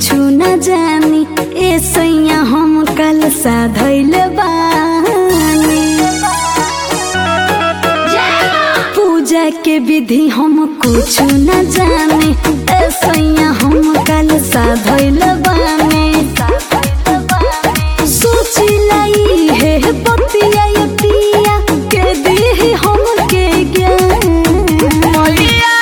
कुछ न जानी ए सैया हम कल साधैल बानी पूजा के विधि हम कुछ न जानी ए सैया हम कल साधैल बानी सोची लाई है पतिया ये पिया के दी हम के ज्ञान मैया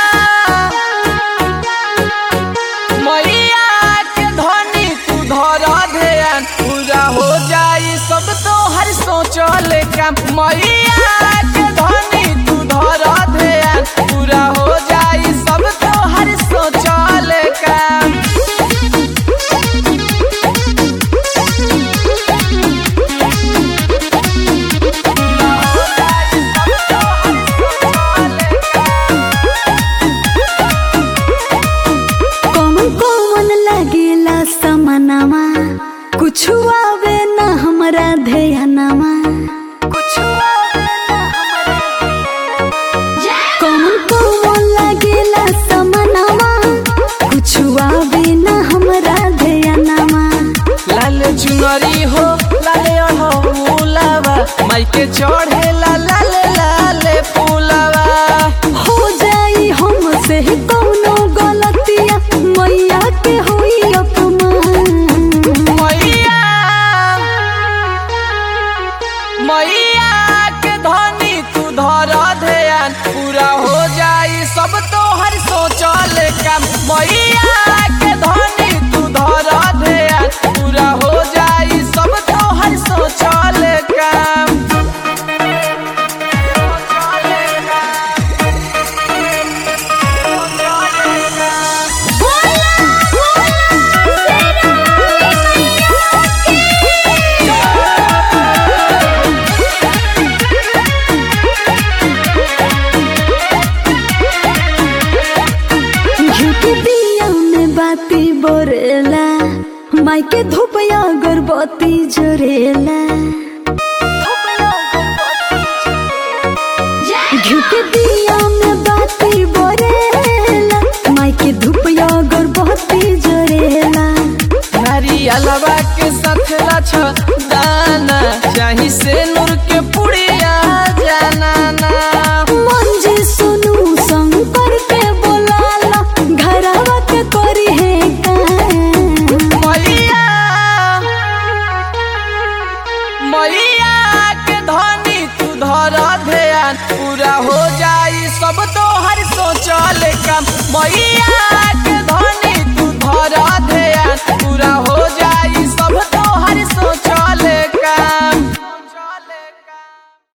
मैया के धनी तू धर ध्यान पूरा हो जाई सब तो हर सोचल काम मैया के धनी तू धर ध्यान पूरा हो जाई सब तो हर सोचल काम कौन कौन लगेला समनमा कुछ आवे न हमरा ध्यानमा कौन कौन लगेला समनमा कुछ आवे न हमरा ध्यानमा लाल चुनरी हो लाल अढ़ौलावा माइके चढ़े ला लाल लाल फूलावा हो जाई हमसे कौनो गलतिया मैया के होई अपमान मैया मैया के धनी तू धर ध्यान पूरा हो जाई सब तो हर सोचल काम मैया के धनी तू धर ध्यान पूरा हो जाई सब तो हर सोचल काम घी के दिया में बाती बोरेला माई के धूप अगरबत्ती जोरेला घी के दिया में बाती बोरेला माई के धूप अगरबत्ती जोरेला नारियलवा के साथ लछ दाना चाही से नूर के पुड़िया जाना ना मंजी सुनू शंकर के बोलाला घरवा के करी है काम मैया मैया के धनी तू धर ध्यान पूरा हो जाई सब तो हर सोचल काम मैया